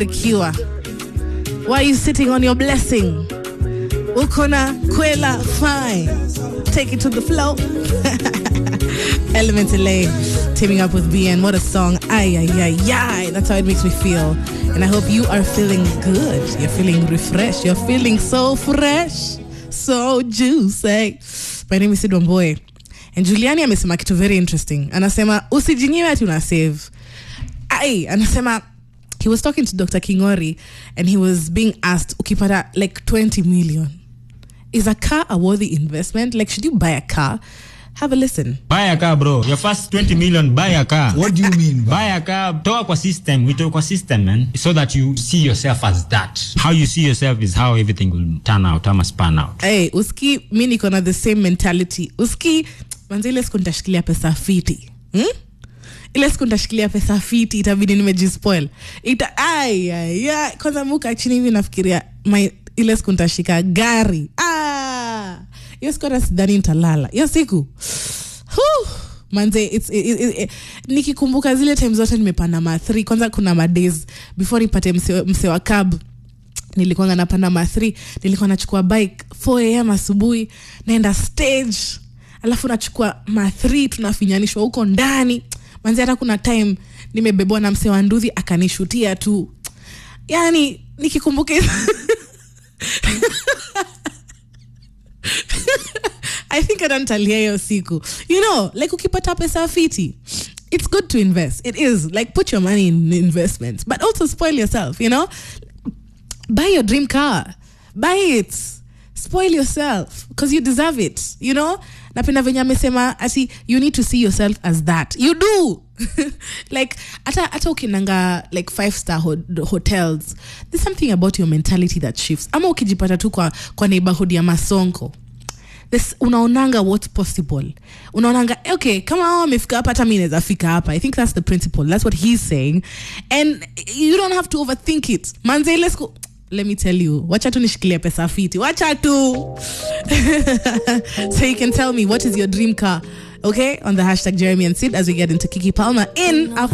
cure. Why are you sitting on your blessing? Ukona kwela fine. Take it to the flow. Element LA teaming up with BN. What a song. Ay, ay, ay, ay. That's how it makes me feel. And I hope you are feeling good. You're feeling refreshed. You're feeling so fresh. So juicy. My name is Sid Wamboy. And Juliani amesema kitu very interesting. Anasema usijinyiwe ati una save. Ai, anasema he was talking to Dr. Kingori and he was being asked ukipata like 20 million. Is a car a worthy investment? Like should you buy a car? Have a listen. buy a car bro your first 20 million buy a car What do you mean? buy a car toa kwa system witoe kwa system man so that you see yourself as that how you see yourself is how everything will turn out ama span out Hey, uski mi niko na the same mentality. Uski manzi ile siku nitashikilia pesa fiti. Hmm? Ile siku nitashikilia pesa fiti itabidi nimejispoil. Ita ai ai ai kwanza muka chini hivi nafikiria my ile siku nitashika gari. Ah! Hiyo siku hata sidhani nitalala. Hiyo siku. Whew. manze it's, it, it, it, nikikumbuka zile time zote nimepanda ma 3 kwanza kuna madays before nipate mse, mse wa cab nilikuwa napanda ma 3 nilikuwa nachukua bike 4 am asubuhi naenda stage alafu nachukua ma 3 tunafinyanishwa huko ndani manzi hata kuna time nimebebwa na mse wa nduthi akanishutia tu yani nikikumbuka hizo- I think adantalia hiyo siku you know like ukipata pesa fiti it's good to invest it is like put your money in investments but also spoil yourself you know buy your dream car buy it spoil yourself because you deserve it you know napenda venye amesema ati you need to see yourself as that you do like hata hata ukinanga like five star ho hotels there's something about your mentality that shifts ama ukijipata tu kwa, kwa neighborhood ya masonko this unaonanga what's possible unaonanga okay kama hao wamefika hapa hata mi naweza fika hapa i think that's the principle that's what he's saying and you don't have to overthink it manze ile siku let me tell you wacha tu nishikilie pesa fiti wacha tu so you can tell me what is your dream car okay on the hashtag jeremy and sid as we get into kiki palmer in our